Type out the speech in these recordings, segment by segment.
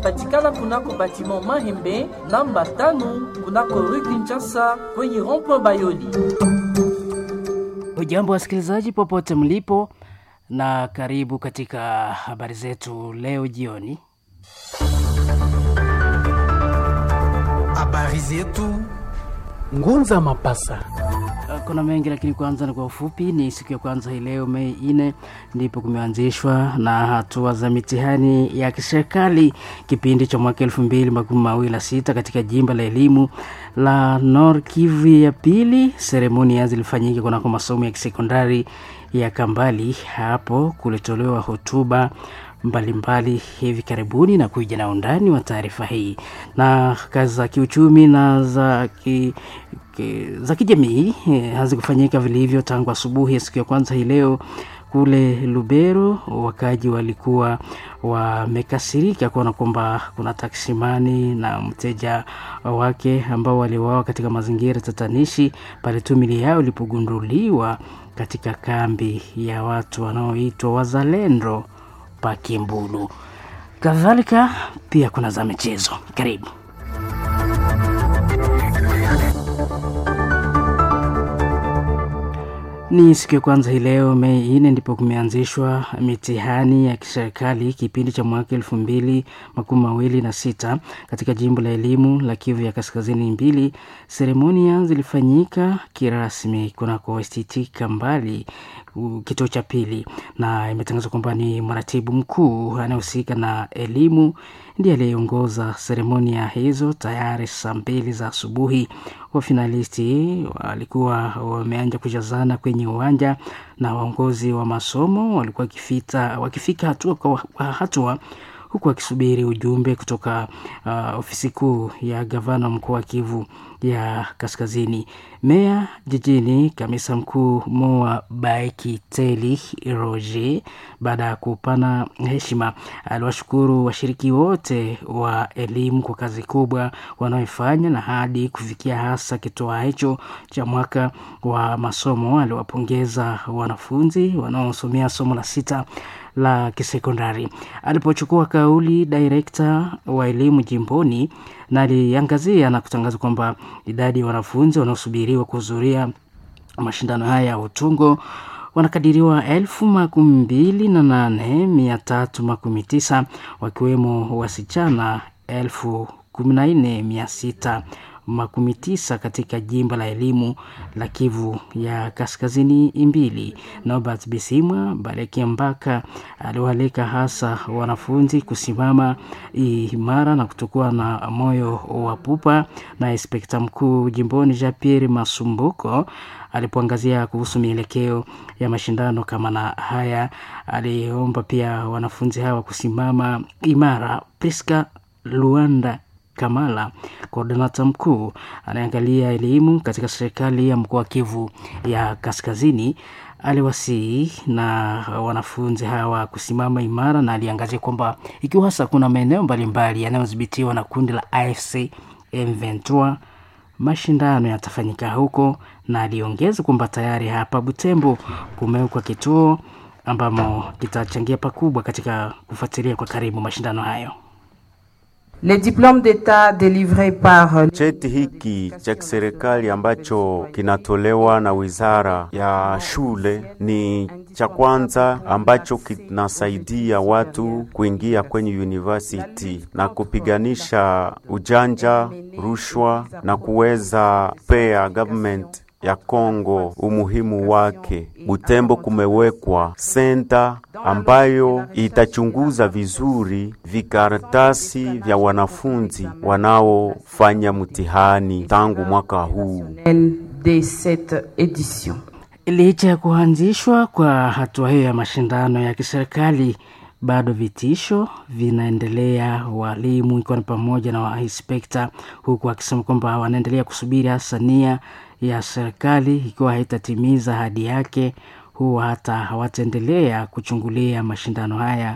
inapatikana kunako batiment Mahembe namba tano kunako rue Kinshasa kwenye rond-point Bayoli. Hujambo wasikilizaji popote mlipo, na karibu katika habari zetu leo jioni. Habari zetu Ngunza Mapasa. Kuna mengi lakini kwanza ni kwa ufupi. Ni siku ya kwanza hii leo Mei nne ndipo kumeanzishwa na hatua za mitihani ya kiserikali kipindi cha mwaka elfu mbili makumi mawili na sita katika jimbo la elimu la Nord Kivu ya pili. Seremonia zilifanyika kunako masomo ya kisekondari ya Kambali. Hapo kulitolewa hotuba mbalimbali hivi karibuni na kuja na undani wa taarifa hii na kazi za kiuchumi na za ki, ki, za kijamii eh, hazikufanyika vilivyo tangu asubuhi ya siku ya kwanza hii leo kule Lubero. Wakaji walikuwa wamekasirika kuona kwamba kuna taksimani na mteja wake ambao waliuawa katika mazingira tatanishi pale tu mili yao ilipogunduliwa katika kambi ya watu wanaoitwa wazalendo pa Kimbulu. Kadhalika pia kuna za michezo. Karibu. Ni siku ya kwanza hii leo Mei nne ndipo kumeanzishwa mitihani ya kiserikali kipindi cha mwaka elfu mbili makumi mawili na sita katika jimbo la elimu la Kivu ya kaskazini mbili. Seremonia zilifanyika kirasmi kunako STT Kambali kituo cha pili, na imetangazwa kwamba ni mratibu mkuu anayehusika na elimu ndiye aliyeongoza seremonia hizo. Tayari saa mbili za asubuhi wafinalisti walikuwa wameanja kujazana kwenye uwanja na waongozi wa masomo walikuwa wakifita, wakifika hatua kwa hatua huku wakisubiri ujumbe kutoka uh, ofisi kuu ya gavana mkoa wa Kivu ya Kaskazini. Meya jijini kamisa mkuu Moa Baiki Teli Roger, baada ya kupana heshima, aliwashukuru washiriki wote wa elimu kwa kazi kubwa wanaoifanya na hadi kufikia hasa kitoa hicho cha mwaka wa masomo. Aliwapongeza wanafunzi wanaosomea somo la sita la kisekondari. Alipochukua kauli, direkta wa elimu jimboni na aliangazia na kutangaza kwamba idadi ya wanafunzi wanaosubiriwa kuhudhuria mashindano haya ya utungo wanakadiriwa elfu makumi mbili na nane mia tatu makumi tisa wakiwemo wasichana elfu kumi na nne mia sita makumi tisa katika jimbo la elimu la Kivu ya kaskazini mbili. Norbert Bisimwa Bareki Mbaka aliwaalika hasa wanafunzi kusimama imara na kutokuwa na moyo wa pupa, na inspekta mkuu jimboni Jean Pierre Masumbuko alipoangazia kuhusu mielekeo ya mashindano kama na haya, aliomba pia wanafunzi hawa kusimama imara. Priska Luanda Kamala, koordinata mkuu anayeangalia elimu katika serikali ya mkoa wa Kivu ya Kaskazini, aliwasihi na wanafunzi hawa kusimama imara, na aliangazia kwamba ikiwa hasa kuna maeneo mbalimbali yanayodhibitiwa na kundi la AFC M23 mashindano yatafanyika huko, na aliongeza kwamba tayari hapa Butembo kumewekwa kituo ambamo kitachangia pakubwa katika kufuatilia kwa karibu mashindano hayo. Le diplôme d'état délivré par Cheti hiki cha kiserikali ambacho kinatolewa na wizara ya shule ni cha kwanza ambacho kinasaidia watu kuingia kwenye university na kupiganisha ujanja, rushwa na kuweza pea government ya Kongo umuhimu wake. Butembo kumewekwa senta ambayo itachunguza vizuri vikaratasi vya wanafunzi wanaofanya mtihani tangu mwaka huu. de cette édition. Licha ya kuanzishwa kwa hatua hiyo ya mashindano ya kiserikali, bado vitisho vinaendelea, walimu ikiwa ni pamoja na wainspekta, huku akisema kwamba wanaendelea kusubiri hasa nia ya serikali ikiwa haitatimiza ahadi yake, huwa hata hawataendelea kuchungulia mashindano haya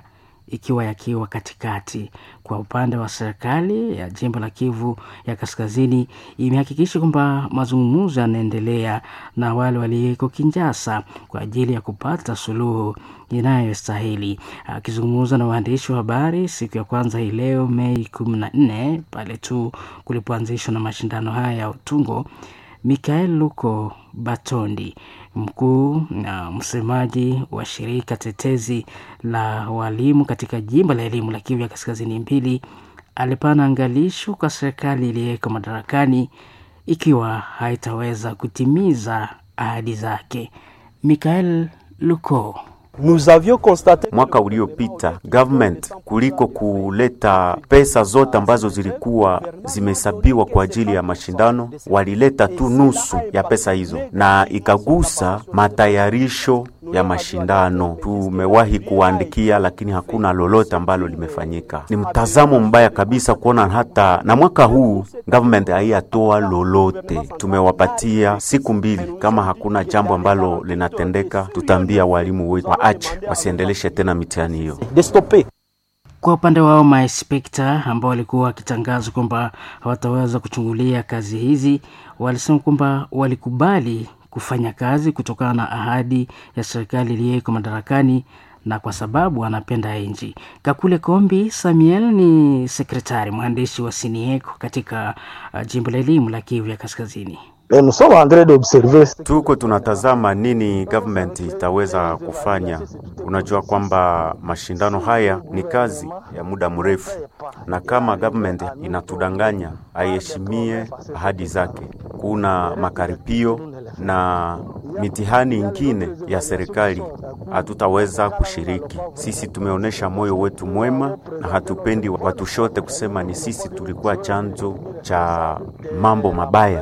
ikiwa yakiwa katikati. Kwa upande wa serikali ya jimbo la Kivu ya Kaskazini, imehakikisha kwamba mazungumzo yanaendelea na wale walioko Kinshasa kwa ajili ya kupata suluhu inayostahili. Akizungumza na waandishi wa habari siku ya kwanza hii leo Mei kumi na nne pale tu kulipoanzishwa na mashindano haya ya utungo, Mikael Luko Batondi mkuu na msemaji wa shirika tetezi la walimu katika jimbo la elimu la Kivu ya Kaskazini mbili alipana angalisho kwa serikali iliyeko madarakani ikiwa haitaweza kutimiza ahadi zake. Mikael Luko Mwaka uliopita government kuliko kuleta pesa zote ambazo zilikuwa zimehesabiwa kwa ajili ya mashindano, walileta tu nusu ya pesa hizo, na ikagusa matayarisho ya mashindano. Tumewahi kuwaandikia, lakini hakuna lolote ambalo limefanyika. Ni mtazamo mbaya kabisa kuona hata na mwaka huu government haiyatoa lolote. Tumewapatia siku mbili, kama hakuna jambo ambalo linatendeka, tutaambia walimu wetu waache wasiendeleshe tena mitihani hiyo. Kwa upande wao mainspekta ambao walikuwa wakitangaza kwamba hawataweza kuchungulia kazi hizi, walisema kwamba walikubali kufanya kazi kutokana na ahadi ya serikali iliyoko madarakani na kwa sababu anapenda nchi. Kakule Kombi Samuel ni sekretari mwandishi wa Sinieko katika uh, jimbo la elimu la Kivu ya Kaskazini. Tuko tunatazama nini government itaweza kufanya. Unajua kwamba mashindano haya ni kazi ya muda mrefu, na kama government inatudanganya aiheshimie ahadi zake, kuna makaripio na mitihani ingine ya serikali hatutaweza kushiriki. Sisi tumeonyesha moyo wetu mwema na hatupendi watushote kusema ni sisi tulikuwa chanzo cha mambo mabaya.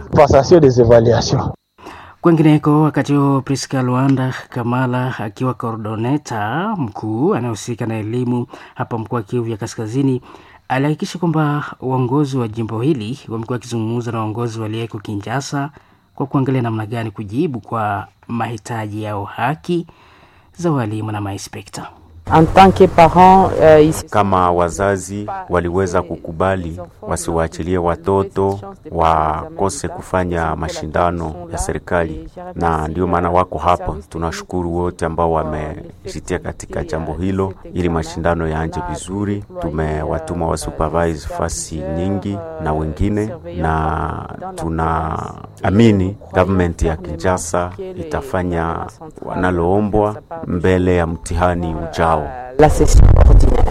Kwengineko, wakati huo Priska Luanda Kamala akiwa koordoneta mkuu anayehusika na elimu hapa mkoa wa Kivu ya Kaskazini alihakikisha kwamba uongozi wa jimbo hili wamekuwa wakizungumza na uongozi walioko Kinshasa kwa kuangalia namna gani kujibu kwa mahitaji yao haki za walimu na mainspekta. En tant que parent, euh, ici, Kama wazazi waliweza kukubali wasiwaachilie watoto wakose kufanya mashindano ya serikali, na ndio maana wako hapa. Tunashukuru wote ambao wamejitia katika jambo hilo ili mashindano yaanje vizuri. Tumewatuma wa supervise fasi nyingi na wengine, na tunaamini government ya Kinshasa itafanya wanaloombwa mbele ya mtihani ujao. la session ordinaire.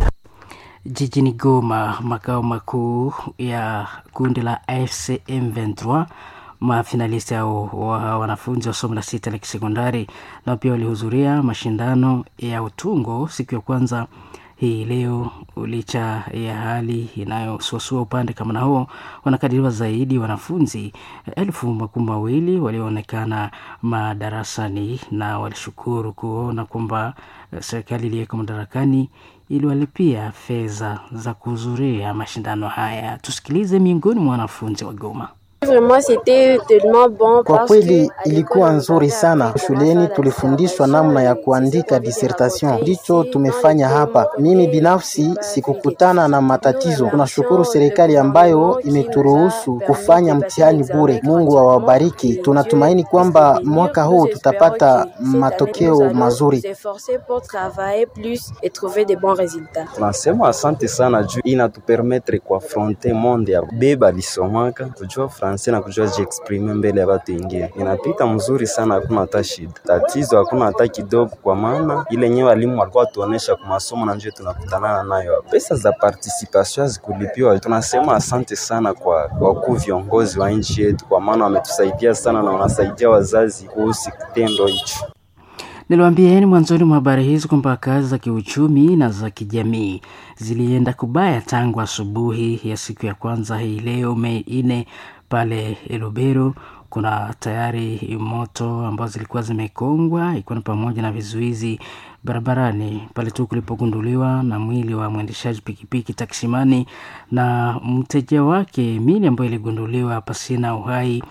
Jijini Goma, makao makuu ya kundi la AFC M23, mafinalisti au wa wanafunzi wa somo la sita la kisekondari nao pia walihudhuria mashindano ya utungo siku ya kwanza hii leo. Licha ya hali inayosuasua upande kama na huo, wanakadiriwa zaidi wanafunzi elfu makumi mawili walioonekana madarasani, na walishukuru kuona kwamba eh, serikali iliyoko madarakani iliwalipia fedha za kuhudhuria mashindano haya. Tusikilize miongoni mwa wanafunzi wa Goma. Vraiment, c'était tellement bon Kwa parce kweli que ilikuwa nzuri sana. Shuleni tulifundishwa namna ya kuandika dissertation, ndicho tumefanya hapa. Mimi binafsi sikukutana na matatizo. Tunashukuru serikali ambayo imeturuhusu kufanya mtihani bure. Mungu awabariki. Tunatumaini kwamba mwaka huu tutapata matokeo mazuri. s'efforcer pour travailler plus et trouver des bons résultats. Tunasema asante sana juu inatupermetre kuafronte monde ya beba lisomaka kujua francais na kujua jiexprime mbele ya watu wengine. Inapita mzuri sana, hakuna hata shida. Tatizo hakuna hata kidogo, kwa maana ile nyewe walimu walikuwa tuonesha kwa masomo na njoo tunakutanana nayo. Pesa za participation hazikulipiwa. Tunasema asante sana kwa wakuu viongozi wa nchi yetu, kwa maana wametusaidia sana na wanasaidia wazazi kuhusu kitendo hicho. Niliwaambieni mwanzoni mwa habari hizi kwamba kazi za kiuchumi na za kijamii zilienda kubaya tangu asubuhi ya siku ya kwanza hii leo Mei nne pale Elubero. Kuna tayari moto ambazo zilikuwa zimekongwa ikiwa ni pamoja na vizuizi barabarani pale tu kulipogunduliwa na mwili wa mwendeshaji pikipiki taksimani na mteja wake, mili ambayo iligunduliwa pasina uhai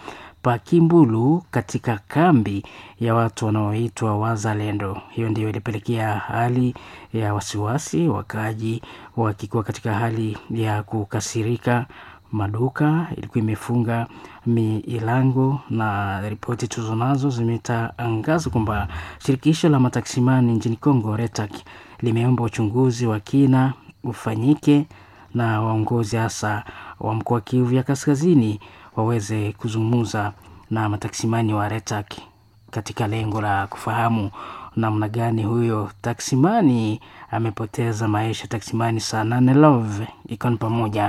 Pakimbulu katika kambi ya watu wanaoitwa Wazalendo. Hiyo ndiyo ilipelekea hali ya wasiwasi, wakaaji wakikuwa katika hali ya kukasirika. Maduka ilikuwa imefunga milango, na ripoti tuzo nazo zimetangaza kwamba shirikisho la mataksimani nchini Kongo RETAC limeomba uchunguzi wa kina ufanyike na waongozi hasa wa mkoa wa Kivu ya Kaskazini waweze kuzungumza na mataksimani wa RETAC katika lengo la kufahamu namna gani huyo taksimani amepoteza maisha. Taksimani saa nane Love ikiwa ni pamoja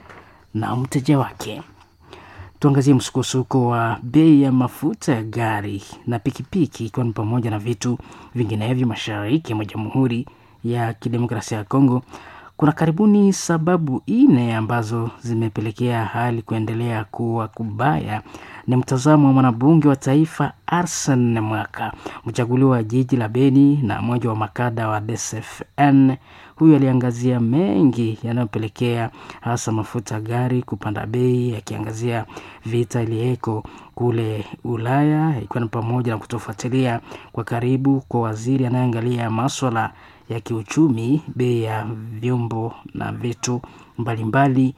na mteja wake. Tuangazie msukosuko wa bei ya mafuta ya gari na pikipiki ikiwa ni pamoja na vitu vinginevyo mashariki mwa Jamhuri ya Kidemokrasia ya Kongo. Kuna karibuni sababu nne ambazo zimepelekea hali kuendelea kuwa kubaya. Ni mtazamo wa mwanabunge wa taifa Arsen Mwaka, mchaguliwa wa jiji la Beni na mmoja wa makada wa DSFN. Huyu aliangazia mengi yanayopelekea hasa mafuta gari kupanda bei, akiangazia vita iliyeko kule Ulaya, ikiwa ni pamoja na kutofuatilia kwa karibu kwa waziri anayeangalia maswala ya kiuchumi, bei ya vyombo na vitu mbalimbali.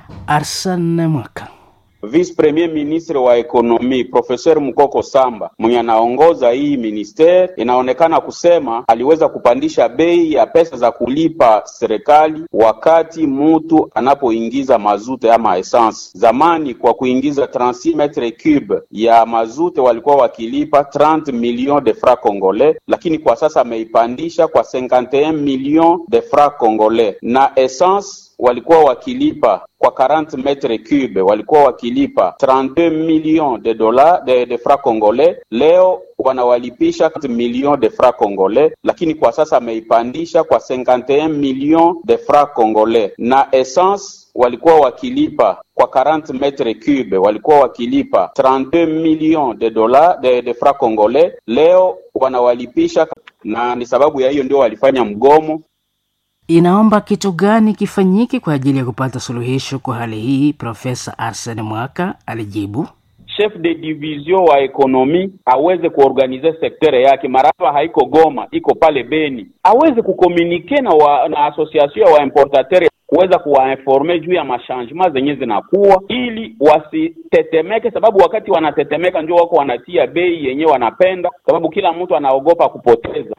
Arsen Mwaka Vice Premier Ministre wa ekonomi Professeur Mukoko Samba mwenye anaongoza hii ministere, inaonekana kusema aliweza kupandisha bei ya pesa za kulipa serikali wakati mutu anapoingiza mazute ama essence. Zamani kwa kuingiza 36 metre cube ya mazute walikuwa wakilipa 30 millions de francs congolais, lakini kwa sasa ameipandisha kwa 51 millions de francs congolais na essence walikuwa wakilipa kwa 40 metre cube walikuwa wakilipa 32 millions de dollars de, de francs congolais. Leo wanawalipisha millions de francs congolais, lakini kwa sasa ameipandisha kwa 51 millions de francs congolais. Na essence walikuwa wakilipa kwa 40 metre cube walikuwa wakilipa 32 millions de dollars de, de francs congolais, leo wanawalipisha, na ni sababu ya hiyo ndio walifanya mgomo inaomba kitu gani kifanyike kwa ajili ya kupata suluhisho kwa hali hii? Profesa Arsene Mwaka alijibu. Chef de division wa ekonomi aweze kuorganize sektere yake, maraba haiko Goma, iko pale Beni, aweze kukomunike na, wa, na association ya waimportateur kuweza kuwainforme juu ya mashangement zenye zinakuwa, ili wasitetemeke, sababu wakati wanatetemeka ndio wako wanatia bei yenye wanapenda, sababu kila mtu anaogopa kupoteza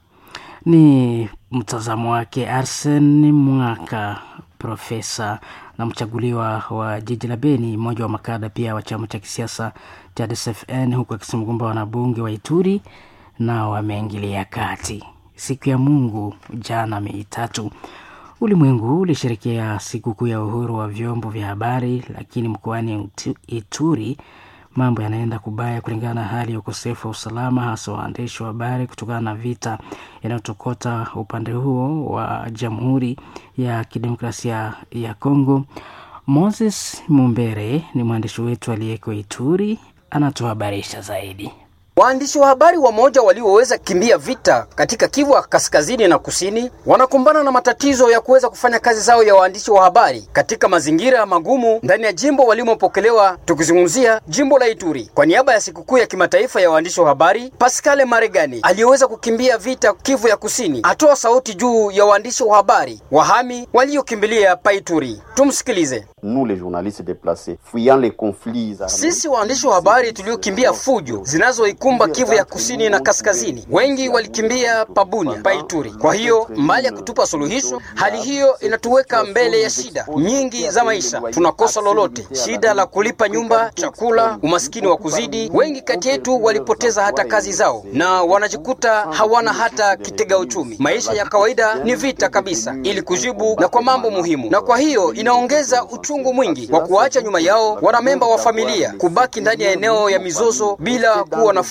ni mtazamo wake Arsen Mwaka, profesa na mchaguliwa wa jiji la Beni, mmoja wa makada pia wa chama cha kisiasa cha DSFN, huku akisema kwamba wanabunge wa Ituri nao wameingilia kati. Siku ya Mungu jana Mei tatu, ulimwengu ulisherekea sikukuu ya uhuru wa vyombo vya habari, lakini mkoani Ituri mambo yanaenda kubaya kulingana na hali ya ukosefu wa usalama, hasa waandishi wa habari kutokana na vita yanayotokota upande huo wa Jamhuri ya Kidemokrasia ya Kongo. Moses Mumbere ni mwandishi wetu aliyeko Ituri, anatuhabarisha zaidi. Waandishi wa habari wamoja walioweza kimbia vita katika Kivu kaskazini na kusini wanakumbana na matatizo ya kuweza kufanya kazi zao ya waandishi wa habari katika mazingira magumu ndani ya jimbo walimopokelewa, tukizungumzia jimbo la Ituri. Kwa niaba ya sikukuu ya kimataifa ya waandishi wa habari, Pascal Maregani aliyeweza kukimbia vita Kivu ya kusini atoa sauti juu ya waandishi wa habari wahami waliokimbilia pa Ituri. Tumsikilize. Nous les journalistes déplacés fuyant les conflits armés. Sisi waandishi wa habari tuliokimbia fujo zinazoikumba Kivu ya kusini na kaskazini, wengi walikimbia Pabunia, Paituri. Kwa hiyo mbali ya kutupa suluhisho, hali hiyo inatuweka mbele ya shida nyingi za maisha. Tunakosa lolote, shida la kulipa nyumba, chakula, umaskini wa kuzidi. Wengi kati yetu walipoteza hata kazi zao na wanajikuta hawana hata kitega uchumi. Maisha ya kawaida ni vita kabisa, ili kujibu na kwa mambo muhimu, na kwa hiyo inaongeza uchungu mwingi wa kuacha nyuma yao wanamemba wa familia, kubaki ndani ya eneo ya mizozo bila kuwa na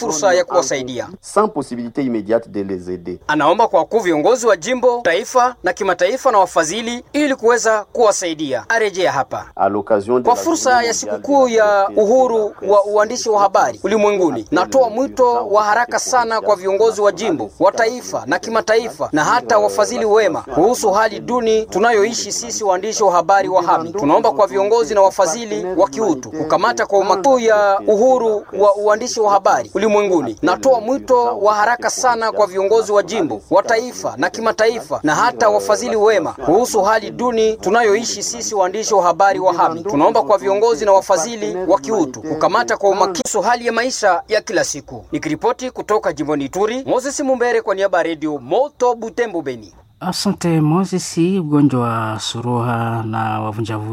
fursa ya kuwasaidia. sans possibilité immédiate de les aider. Anaomba kwa wakuu viongozi wa jimbo, taifa na kimataifa na wafadhili ili kuweza kuwasaidia. Arejea hapa À l'occasion de kwa la fursa journée ya mondiale sikukuu de ya la presse uhuru et wa uandishi wa habari ulimwenguni, natoa mwito wa haraka sana kwa viongozi wa jimbo, wa taifa na kimataifa na hata wafadhili wema kuhusu hali duni tunayoishi sisi waandishi wa habari wa Hami. Tunaomba kwa viongozi na wafadhili wa kiutu kukamata kwa umakini ya uhuru wa uandishi wa habari ulimwenguni. Natoa mwito wa haraka sana kwa viongozi wa jimbo, wa taifa na kimataifa na hata wafadhili wema kuhusu hali duni tunayoishi sisi waandishi wa habari wa Hami. Tunaomba kwa viongozi na wafadhili wa kiutu kukamata kwa umakini kuhusu hali ya maisha ya kila siku. Nikiripoti kutoka jimboni Ituri, Moses Mumbere kwa niaba ya redio Moto Butembo Beni. Asante Moses. Ugonjwa wa suruha na wavunjavu